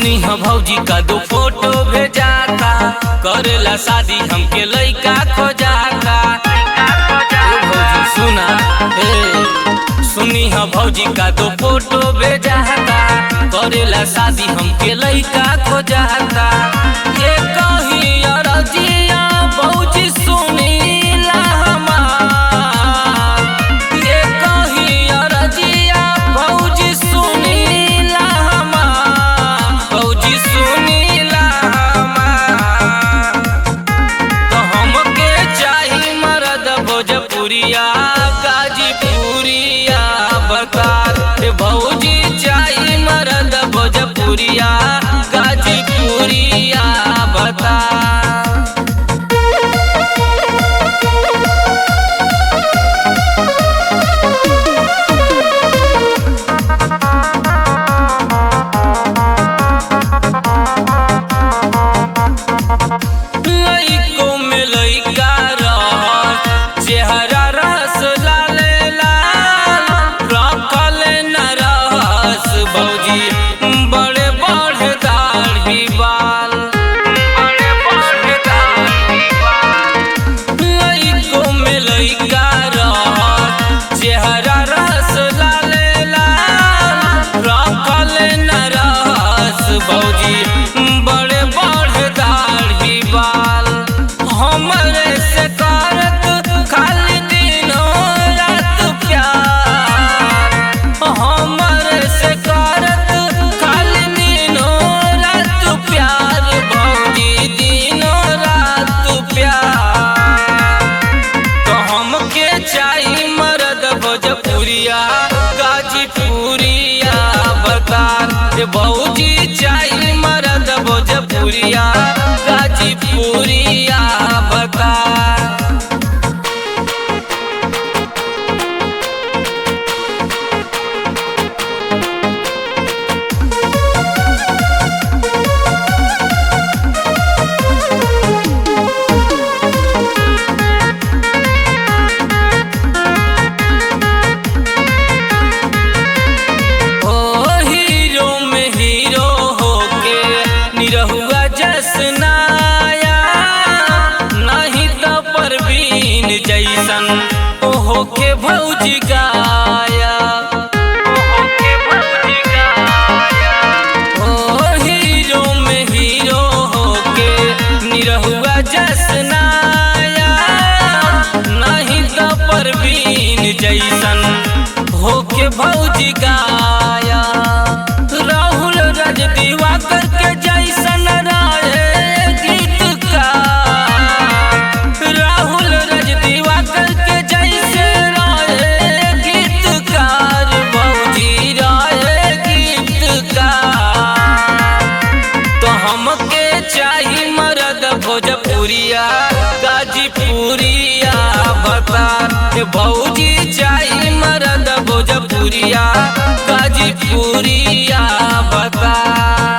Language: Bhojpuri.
सुनी ह भौजी का दो फोटो भेजाता करेला शादी हमके लइका खोजाता ए भौजी सुना ए सुनी ह भौजी का दो फोटो भेजाता करेला शादी हमके लइका खोजाता ये कही अरजिया भौजी सुनीला हमार ये कही अरजिया भौजी सुनीला हमार भौजी सुनीला हमार तो हमके चाही मरद भोजपुरिया गाजीपुरिया बकार रे भौजी चाही मरद भोजपुरिया गाजीपुरिया बकार लइको में लइका रह चेहरा रस लाले लाल रखल न रहस भौजी बड़े बड़े दाढ़ी बाल बड़े बड़े दाढ़ी बाल लइको में लइका रह चेहरा रस लाले लाल रखल न रहस भौजी बड़े बड़े दाढ़ी बाल हमरे से करत खाली दिनों रात प्यार हमरे से करत खाली दिनों रात प्यार भौजी दिनों रात प्यार तो हमके चाही मरद भोजपुरिया गाजीपुरिया बकार रे भौजी चाही मरद भोजपुरिया गाजीपुरिया बकार ओ हीरो में हीरो होके निरहुआ जसनाया नहीं तो परवीन जैसन ओ होके भौजी गाया ओ होके भौजी गाया ओ हीरो में हीरो होके निरहुआ जसनाया नहीं तो परवीन जैसन होके भौजी गाया राहुल रज दिवाकर के जैसन रहे गीतकार राहुल रज दिवाकर के जैसे रहे गीतकार भौजी रहे गीतकार तो हमके चाही मरद भोजपुरिया गाजीपुरिया बकार रे भौजी चाही मरद भोजपुरिया गाजीपुरिया बकार